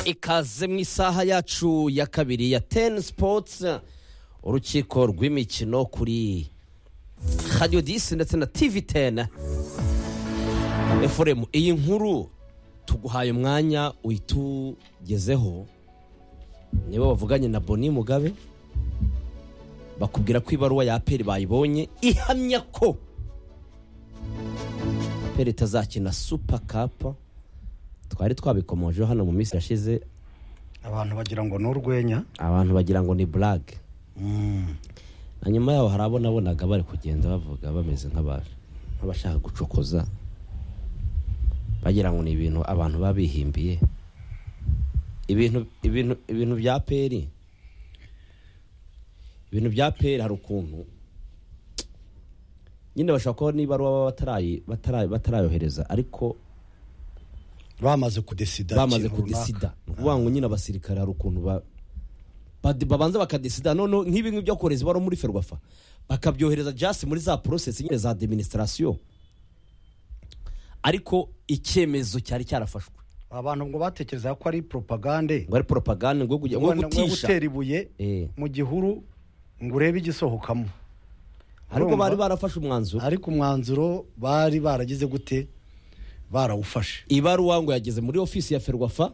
ikaze mu isaha yacu ya kabiri ya teni sipotsi urukiko rw'imikino kuri radiyo disi ndetse na tivi teni efuremu iyi nkuru tuguhaye umwanya uyitugezeho nibo bavuganye na boni mugabe bakubwira ko ibaruwa ya aperi bayibonye ihamya ko aperi itazakina supa kapa twari twabikomojeho hano mu minsi yashize abantu bagira ngo ni urwenya abantu bagira ngo ni burage na nyuma yaho hari abo nabonaga bari kugenda bavuga bameze nk'aba- nk'abashaka gucokoza bagira ngo ni ibintu abantu baba bihimbiye ibintu ibintu ibintu bya peri ibintu bya peri hari ukuntu nyine bashobora kuba niba baba batarayi- batarayi- batarayohereza ariko bamaze kudesida bamaze ikintu runaka. kudesida ni ukuvuga ngo nyine abasirikare hari ukuntu ba- badi- babanza bakadesida noneho nk'ibi ngibi byo kohereza ibaruwa muri ferwafa bakabyohereza jasi muri za porosesi nyine za adiminisitirasiyo ariko icyemezo cyari cyarafashwe abantu ngo batekereza ko ari propagande ngo ari poropagande ngo kugira ngo ngo ngo gutisha gutera ibuye Eh, mu gihuru ngo urebe igisohokamo ariko Urumva? bari barafashe umwanzuro ariko umwanzuro bari baragize gute barawufashe ibaruwa ngo yageze muri ofisi ya ferwafa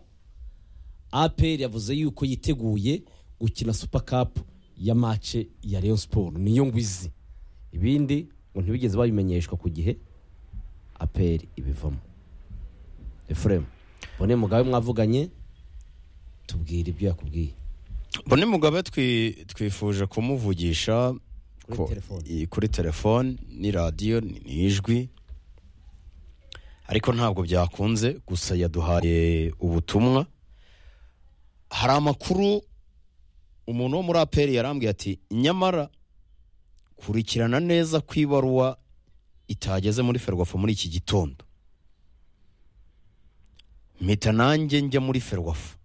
apr yavuze yuko yiteguye gukina super cup ya mace ya Rayon siporo niyo ngwizi ibindi ngo ntibigeze babimenyeshwa ku gihe apr ibivamo efuremu bone mugabe mwavuganye tubwira ibyo yakubwiye bone mugabe twi- twifuje kumuvugisha Kuri ko- telefone. i- kuri telefone ni radiyo ni ni ijwi ariko ntabwo byakunze gusa yaduhaye ubutumwa hari amakuru umuntu wo muri aperi yarambwiye ati nyamara kurikirana neza ko ibaruwa itageze muri ferwafa muri iki gitondo mpita nanjye njya muri ferwafa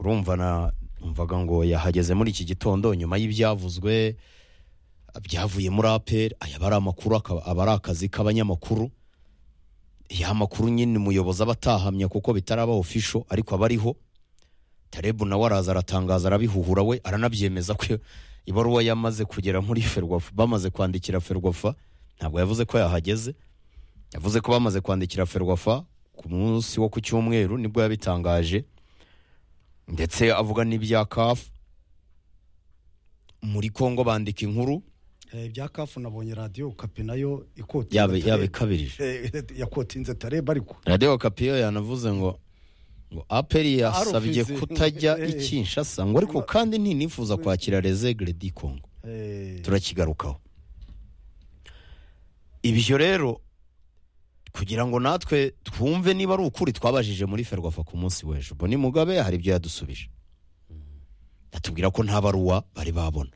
urumva na mvaga ngo yahageze muri iki gitondo nyuma y'ibyavuzwe byavuye muri aperi aya aba ari amakuru akaba- aba ari akazi k'abanyamakuru ya makuru nyine umuyobozi aba atahamya kuko bitaraba ofisho ariko aba ariho tarebu nawe araza aratangaza arabihuhura we aranabyemeza ko ibaruwa yamaze kugera muri ferwafa bamaze kwandikira ferwafa ntabwo yavuze ko yahageze yavuze ko bamaze kwandikira ferwafa ku munsi wo ku cyumweru nibwo yabitangaje ndetse avuga n'ibya kafu muri congo bandika inkuru Eh, ibya kafu nabonye radiyo kapi nayo ikotinze Yabe- Tareb. yabikabirije. Eh, yakotinze tareb ariko radiyo kapiyo yanavuze ngo ngo aperi yasabye Arofisi. kutajya Eh. i kinshasa ngo ariko kandi ntinifuza kwakira rezegre di congo Eh, turakigarukaho ibyo rero kugira ngo natwe twumve niba ari ukuri twabajije muri ferwafa ku munsi w'ejo boni mugabe hari ibyo yadusubije atubwira ko nta baruwa bari babona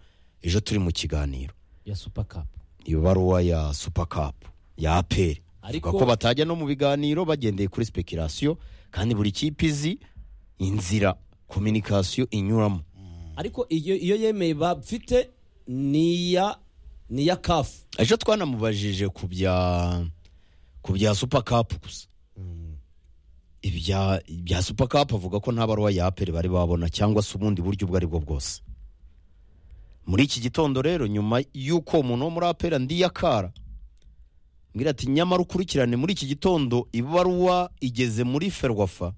ejo turi mu kiganiro ya super cup iyo baruwa ya supakapu ya aperi Ariko- ariko ko batajya no mu biganiro bagendeye kuri sipekirasiyo kandi buri kipe izi inzira kominikasiyo inyuramo ariko iyo iyo yemeye bafite ni iya ni iya kafu ejo twanamubajije ku bya ku bya supakapu gusa ibya ibya supakapu avuga ko nta baruwa ya aperi bari babona cyangwa se ubundi buryo ubwo ari bwo bwose muri iki gitondo rero nyuma y'uko umuntu wo muri apera ndi yakara mbwira ati nyamara ukurikirane muri iki gitondo ibaruwa igeze muri ferwafa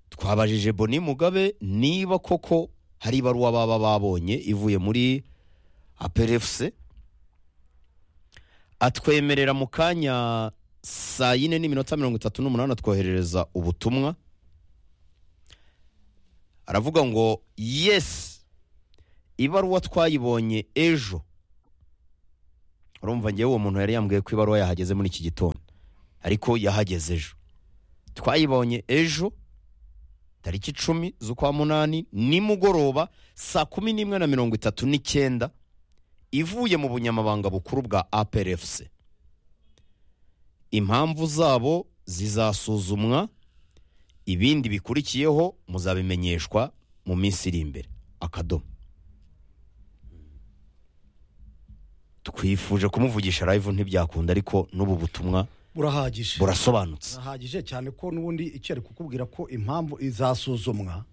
twabajije boni mugabe niba koko hari ibaruwa baba babonye ivuye muri aperefuse atwemerera mu kanya saa yine n'iminota mirongo itatu n'umunani atwoherereza ubutumwa aravuga ngo yesi ibaruwa twayibonye ejo urumva ngewe uwo muntu yari yambwiye ko ibaruwa yahageze muri iki gitondo ariko yahageze ejo twayibonye ejo tariki icumi z'ukwa munani nimugoroba saa kumi n'imwe na mirongo itatu n'icyenda ivuye mu bunyamabanga bukuru bwa APRFC impamvu zabo zizasuzumwa ibindi bikurikiyeho muzabimenyeshwa mu minsi iri imbere akadomo twifuje kumuvugisha live ntibyakunda ariko n'ubu butumwa burahagije burasobanutse burahagije cyane ko n'ubundi icyo ari kukubwira ko impamvu izasuzumwa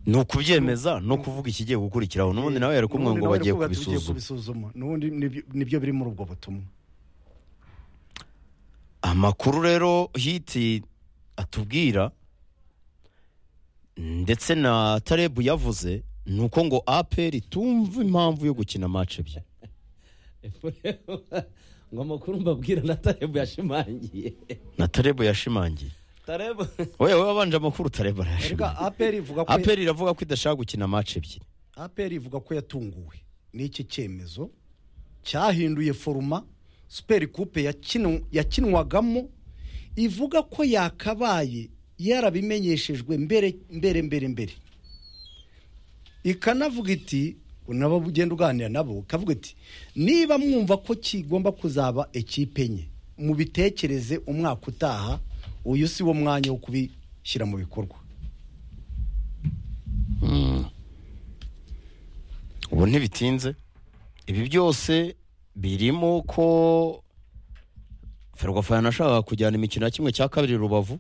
ni ukubyemeza no kuvuga ikigiye gukurikiraho n'ubundi nawe yari kumwe N'ubundi ngo nawe bagiye arakubwira ati, "Ugiye kubisuzuma kubisuzuma n'ubundi nibyo- nibyo biri muri ubwo butumwa amakuru rero hiti atubwira ndetse na tarebu yavuze ni uko ngo aperi tumva impamvu yo gukina match ebyiri ngo amakuru mbabwira na tarebu yashimangiye na tarebu yashimangiye tarebu wowe wabanje amakuru tarebu ariko arayashimangiye aperi ivuga ko aperi iravuga ko idashaka gukina match ebyiri aperi ivuga ko yatunguwe n'iki cyemezo cyahinduye foruma superi kupe yakinu- yakinwagamo ivuga ko yakabaye yarabimenyeshejwe mbere mbere mbere mbere ikanavuga iti nabo ugenda uganira nabo ikavuga iti niba mwumva ko kigomba kuzaba ekipe enye mubitekereze umwaka utaha uyu si wo mwanya wo kubishyira mu bikorwa ubu ntibitinze ibi byose birimo ko ferwafa yanashakaga kujyana imikino ya kimwe cya kabiri rubavu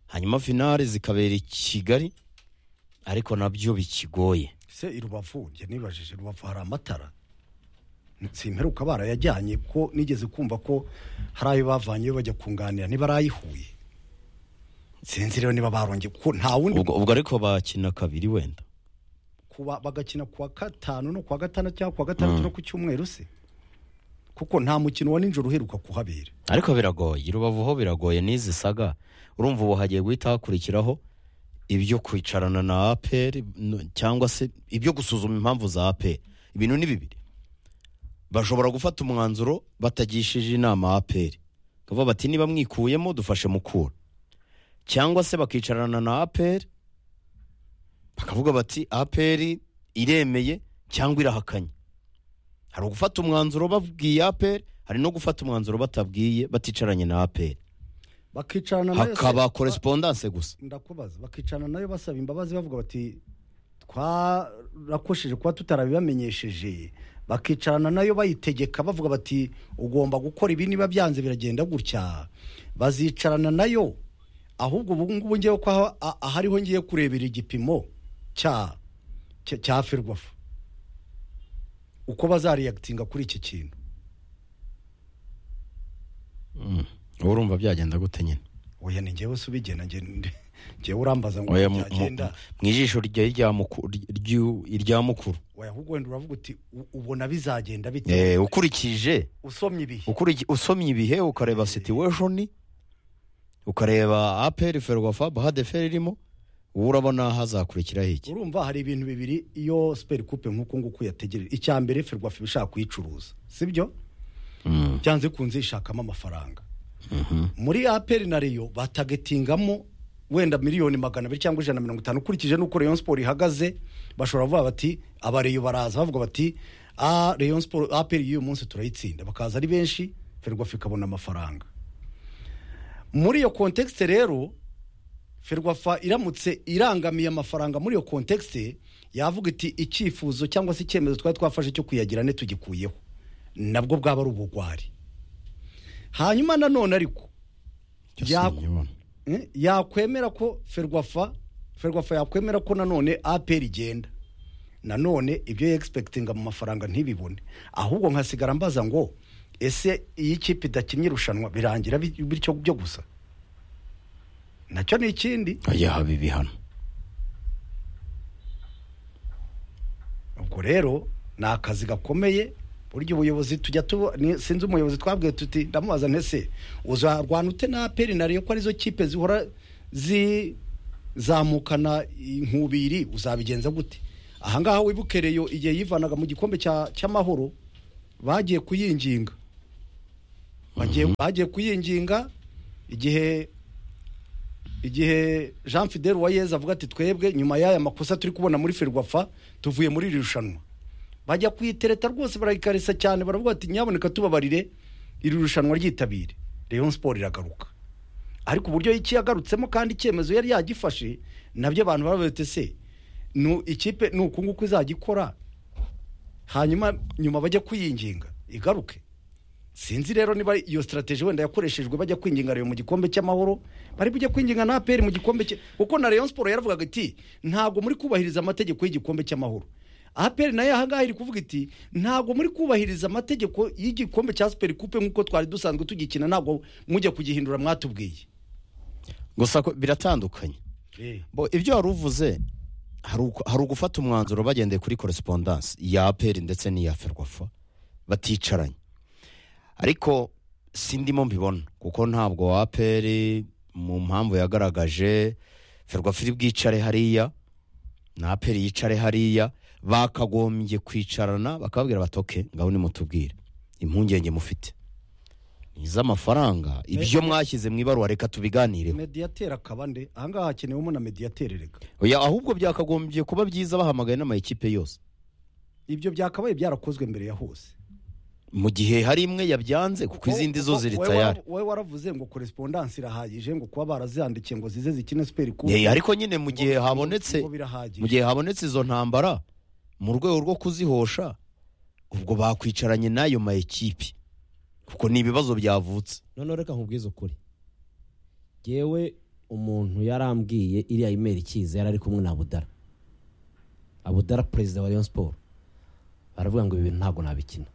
hanyuma finale zikabera i kigali ariko nabyo bikigoye se i rubavu njye nibajije rubavu hari amatara simperuka barayajyanye ko nigeze kumva ko hari ayo bavanyeyo bajya kunganira ntibarayihuye sinzi rero niba barongeye ko nta wundi ubwo ubwo ariko bakina kabiri wenda kuba bagakina kuwa gatanu no kuwa gatandatu cyangwa kuwa gatandatu no ku cyumweru se kuko nta mukino wa nijoro uheruka kuhabera ariko biragoye i rubavu ho biragoye n'izi saga urumva ubu hagiye guhita hakurikiraho ibyo kwicarana na aperi no- cyangwa se ibyo gusuzuma impamvu za aperi ibintu ni bibiri bashobora gufata umwanzuro batagishije inama aperi bakavuga bati niba mwikuyemo dufashe mukura cyangwa se bakicarana na aperi bakavuga bati aperi iremeye cyangwa irahakanye hari ugufata umwanzuro babwiye aperi hari no gufata umwanzuro batabwiye baticaranye na aperi bakicarana nayo se- hakaba korespondanse gusa ndakubaza bakicarana nayo basaba imbabazi bavuga bati twarakosheje kuba tutarabibamenyesheje bakicarana nayo bayitegeka bavuga bati ugomba gukora ibi niba byanze biragenda gutya bazicarana nayo ahubwo ubu ngubu ngewe ko aha- a- ahariho ngiye kurebera igipimo cya cya- cya ferwafa uko bazariyagitinga kuri iki kintu uba urumva byagenda gute nyine oya ni ngewe se ubigena nge- ngewe urambaza ngo Oya, mu- mu- byagenda mu ijisho rya- rya muku- ryu- irya mukuru oya ahubwo wenda uravuga uti "U- ubona bizagenda bite Eh, ukurikije usomye ibihe ukuriki- usomye ibihe ukareba situation ukareba aperi ferwafa bahadeferi irimo ubu urabona hazakurikiraho iki urumva hari ibintu bibiri iyo superi kupe nk'uku nguku yategereje icya mbere ferwafa iba ishaka kuyicuruza sibyo byanze kunze ishakamo amafaranga muri aperi na reyo batagetingamo wenda miliyoni magana abiri cyangwa ijana na mirongo itanu ukurikije n'uko reyo siporo ihagaze bashobora kuvuga bati abareyo baraza bavuga bati "Ah, Rayon Sport- aperi y'uyu munsi turayitsinda bakaza ari benshi ferwafa ikabona amafaranga muri iyo kontekisite rero ferwafa iramutse irangamiye amafaranga muri iyo kontekisite yavuga iti icyifuzo cyangwa se icyemezo twari twafashe cyo kuyagira ne tugikuyeho nabwo bwaba ari ubugwari hanyuma nanone ariko ya- Sinyibona. eh, yakwemera ko ferwafa ferwafa yakwemera ko nanone aperi igenda nanone ibyo yegispekitinga mu mafaranga ntibibone ahubwo nkasigara mbaza ngo ese iyi kipe idakinnye irushanwa birangira bi- bityo byo gusa nacyo ni ikindi Oya, haba ibihano ubwo rero ni akazi gakomeye burya ubuyobozi tujya tuba ni- sinzi umuyobozi twabwiye tuti ndamubaza ntese uzarwana ute na aperi na Rayon ko arizo kipe zihora zizamukana inkubiri uzabigenza gute ahangaha wibuke reyo igihe yivanaga mu gikombe cya- cy'amahoro bagiye kuyinginga bagiye bagiye kuyinginga igihe igihe jean fidele wayeze avuga ati twebwe nyuma y'aya makosa turi kubona muri ferwafa tuvuye muri iri rushanwa bajya kuyitereta rwose barayikarisa cyane baravuga bati nyaboneka tubabarire iri rushanwa ryitabire leon siporo iragaruka ariko uburyo yagarutsemo kandi icyemezo yari yagifashe nabyo abantu barabete se nu ikipe ni uku nguku izajya ikora hanyuma nyuma bajya kuyinginga igaruke sinzi rero niba iyo sitarategi wenda yakoreshejwe bajya kwinginga reyo mu gikombe cy'amahoro bari bujya kwinginga na aperi mu gikombe cye kuko na reyo siporo yaravugaga iti ntabwo muri kubahiriza amategeko y'igikombe cy'amahoro aperi nayo aha ngaha iri kuvuga iti ntabwo muri kubahiriza amategeko y'igikombe cya siperi kupe nk'uko twari dusanzwe tugikina ntabwo mujya kugihindura mwatubwiye gusa ko biratandukanye bo ibyo wari uvuze hari uko- hari ugufata umwanzuro bagendeye kuri korespondanse ya aperi ndetse n'iya ferwafa baticaranye ariko si ndimo mbibona kuko ntabwo aperi mu mpamvu yagaragaje ferwafa iri bwicare hariya na aperi yicare hariya bakagombye kwicarana bakababwira bati oke ngaho nimutubwire impungenge mufite ni iz'amafaranga ibyo mwashyize mu ibaruwa reka tubiganireho mediyateri akaba nde aha ngaha hakenewemo na mediyateri reka oya ahubwo byakagombye kuba byiza bahamagaye n'amayikipe yose ibyo byakabaye byarakozwe mbere ya hose mu gihe hari imwe yabyanze kuko izindi zo Wowe- ziri wowe- tayari wowe waravuze ngo korespondanse irahagije ngo kuba barazihandikiye ngo zize zikine siperi kupe Eh, ariko nyine mu gihe ngo- ngo- habonetse ngo birahagije mu gihe habonetse izo ntambara mu rwego rwo kuzihosha ubwo bakwicaranye n'ayo mayikipe kuko ni ibibazo byavutse noneho reka nkubwize ukuri yewe umuntu yarambwiye iriya imeri ikiza yari ari kumwe na abudara abudara perezida wa rayon siporo baravuga ngo ibi bintu ntabwo nabikina ni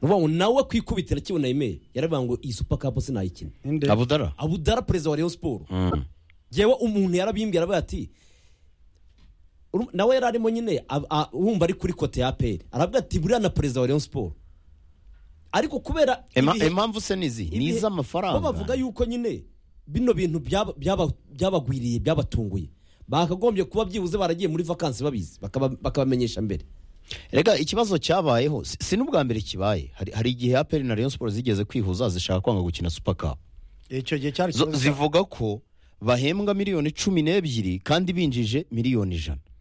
ukuvuga ngo nawe kwikubitira akibona imeri yaravuga ngo iyi supa kapu sinayikina Inde? abudara abudara perezida wa rayon siporo Mm. yewe umuntu yarabyimbye aravuga ati uru- nawe yari arimo nyine a- a- wumva ari kuri kote ya peri aravuga ati buriya na perezida wa rayon siporo ariko kubera Ema- ibihe- impamvu se ni izi ni ibihe- iz'amafaranga bo bavuga yuko nyine bino bintu byaba- byaba- byabagwiriye byabatunguye bakagombye kuba byibuze baragiye muri vakansi babizi bakaba- bakabamenyesha mbere rega ikibazo cyabayeho si- si n'ubwa mbere kibaye hari, hari igihe aperi na rayon sports zigeze kwihuza zishaka kwanga gukina super cup icyo gihe cyari Zo- ikibazo zivuga ko bahembwa miliyoni cumi n'ebyiri kandi binjije miliyoni ijana